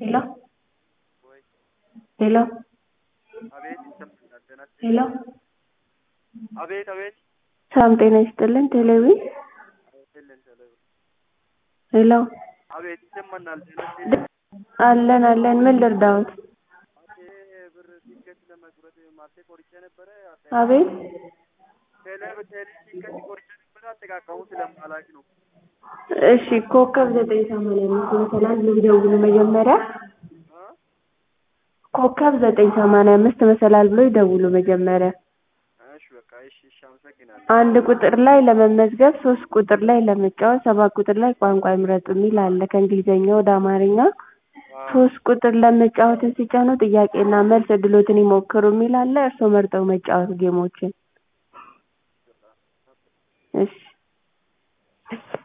ሄሎ ሄሎ አቤት ይሰማኛል። ጤና ሄሎ አቤት አቤት ሰላም ጤና ይስጥልን ቴሌቪዥን የለን ተለው ሄሎ አቤት ይሰማናል። ጤና ይስጥልኝ። አለን አለን ምን ልርዳዎት ይሄ ብር ቲኬት ለመቁረጥ ማለቴ ቆርጬ ነበረ። አቤት ቴሌ ቴሌ ቲኬት ቆርጬ ነበረ። አጠቃቀሙ ስለማላውቅ ነው። እሺ ኮከብ ዘጠኝ ሰማንያ አምስት መሰላል ብለው ይደውሉ መጀመሪያ እ? ኮከብ ዘጠኝ ሰማንያ አምስት መሰላል ብለው ይደውሉ መጀመሪያ እሺ በቃ እሺ እሺ አመሰግናለሁ። አንድ ቁጥር ላይ ለመመዝገብ ሶስት ቁጥር ላይ ለመጫወት ሰባት ቁጥር ላይ ቋንቋ ይምረጡ የሚል አለ ከእንግሊዝኛ ወደ አማርኛ ሶስት ቁጥር ለመጫወትን ሲጫኑ ጥያቄና መልስ እድሎትን ይሞክሩ የሚል አለ እርስዎ መርጠው መጫወት ጌሞችን እሺ